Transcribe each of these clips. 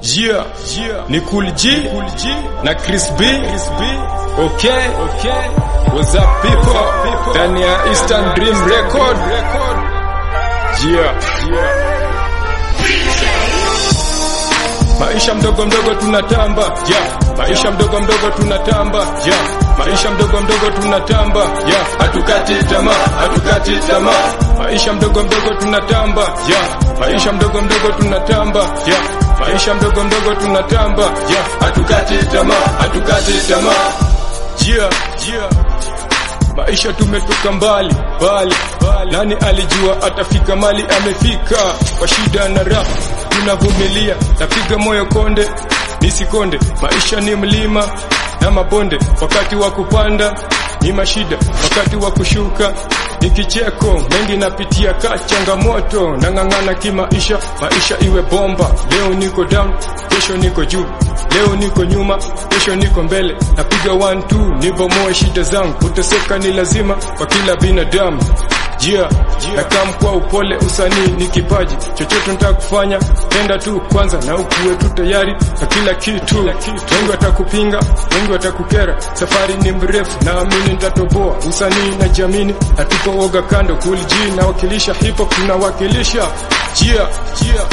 Yeah, yeah. Ni Cool G, Cool G na Chris B. Chris B. Okay, okay. What's up people? Ndani ya Eastern Dream Record. Yeah, yeah. Maisha mdogo mdogo tunatamba, yeah. Maisha mdogo mdogo tunatamba, yeah. Maisha mdogo mdogo tunatamba, yeah. Hatukati tamaa, hatukati tamaa. Maisha mdogo mdogo tunatamba, yeah. Maisha mdogo mdogo tunatamba, yeah. Maisha mdogo mdogo tunatamba, yeah. Hatukati tamaa, hatukati tamaa. Yeah, yeah. Maisha tumetoka mbali mbali, nani alijua atafika mali amefika? Kwa shida na raha tunavumilia, napiga moyo konde nisikonde. Maisha ni mlima na mabonde, wakati wa kupanda ni mashida, wakati wa kushuka ni kicheko. Mengi napitia ka changamoto, nang'ang'ana kimaisha, maisha iwe bomba. Leo niko down, kesho niko juu, leo niko nyuma, kesho niko mbele. Napiga one two, nibomoe shida zangu, kuteseka ni lazima kwa kila binadamu. Yeah, nakam kwa upole, usanii ni kipaji, chochote nataka kufanya, penda tu kwanza na ukuwe tu tayari na kila kitu. Wengi watakupinga, wengi watakukera, safari ni mrefu, naamini nitatoboa. Usanii na jamini, hatupooga kando. Cool G nawakilisha hip hop, tunawakilisha yeah, yeah.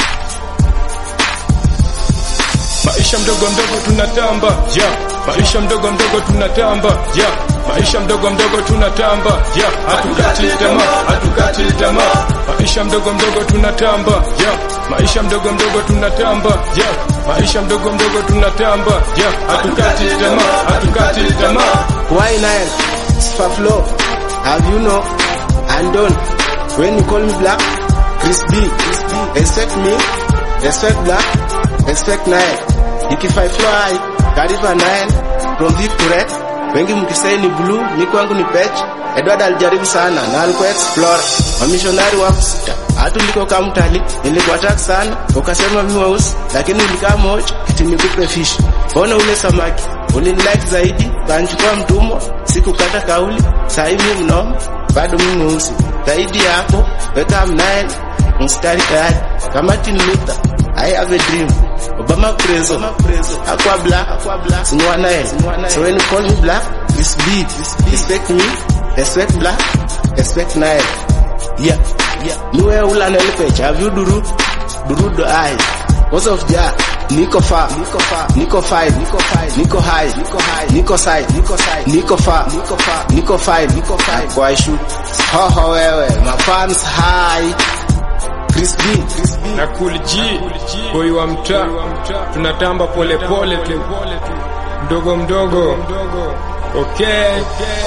Maisha mdogo mdogo tunatamba, yeah. Maisha mdogo mdogo tunatamba, yeah. Maisha mdogo mdogo tunatamba, yeah. Hatukati tamaa, hatukati tamaa. Maisha mdogo mdogo tunatamba, yeah. Maisha mdogo mdogo tunatamba, yeah. Maisha mdogo mdogo tunatamba, yeah. Hatukati tamaa, hatukati tamaa. Why Nile? Spa flow. Have you know? And done. When you call me black, Chris B. Respect me. Respect black. Respect Nile. Ikifai fly, kariba Nile. From deep to red. Wengi mkisai ni blue, mi kwangu ni patch. Edward alijaribu sana na alikuwa explore. Wamishonari wako sita. Hatu liko kama mtali, nilikuwa attack sana. Ukasema mimi weusi, lakini nilikaa moja, eti nikupe fish. Ona ule samaki, ulinilike zaidi, kanchukua mtumwa, sikukata kauli. Sasa hivi mnoma, bado mimi mweusi. Zaidi ya hapo, weka mnael, mstari tayari. Kama Martin Luther, I have a dream. Obama preso, aqua black, sinua Nile. So when you call me black, this beat, respect me, respect black, respect Nile. Yeah, yeah. Niwe ula Nile page, have you duru? Duru do I. Cause of ja, niko far, niko far, niko five, niko five, niko high, niko high, niko side, niko side, niko far, niko far, niko five, niko five. Kwa shoot. Hoho wewe, my fans high. Chris B, Chris B. na Cool G, boy wa mtaa, tunatamba pole pole tu, mdogo mdogo. Okay,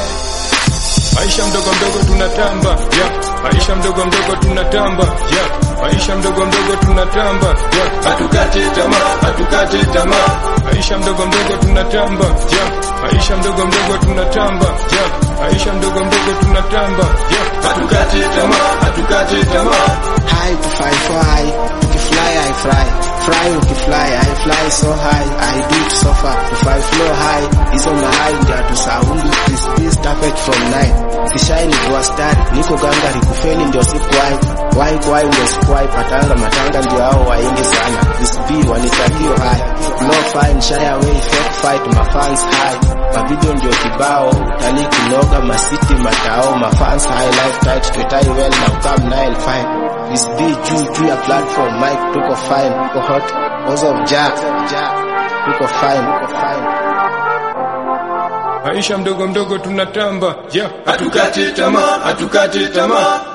maisha mdogo mdogo tunatamba, yeah. Maisha mdogo mdogo tunatamba, yeah. Maisha mdogo mdogo tunatamba, yeah. Hatukati tamaa, hatukati tamaa. Maisha mdogo mdogo tunatamba, yeah. Maisha mdogo mdogo tunatamba, yeah. Maisha mdogo mdogo tunatamba, yeah. Hatukati tamaa, hatukati tamaa. High to fly, fly. Ukifly, I fly. Fly, ukifly, I fly so high. I do it so far. To fly flow high. Hizo mahali ndio tusaundi. This beast perfect from night. Kishai ni kwa start. Niko gangari kufeli ndio sikuwai. Wai kwai ndio sikuwai. Patanga matanga ndio hao waingi sana. This B wanitakio high. Flow fine, shy away, fake fight, mafans high. Mavideo ndio kibao, utalii kinoga, masiti matao, mafans high, life tight, twetai well na ukam Nile fine. This B juu juu ya platform, mic tuko fine, tuko hot, cause of Jack, tuko fine, tuko fine. Maisha mdogo mdogo tunatamba, yeah. Hatukati tamaa, hatukati tamaa.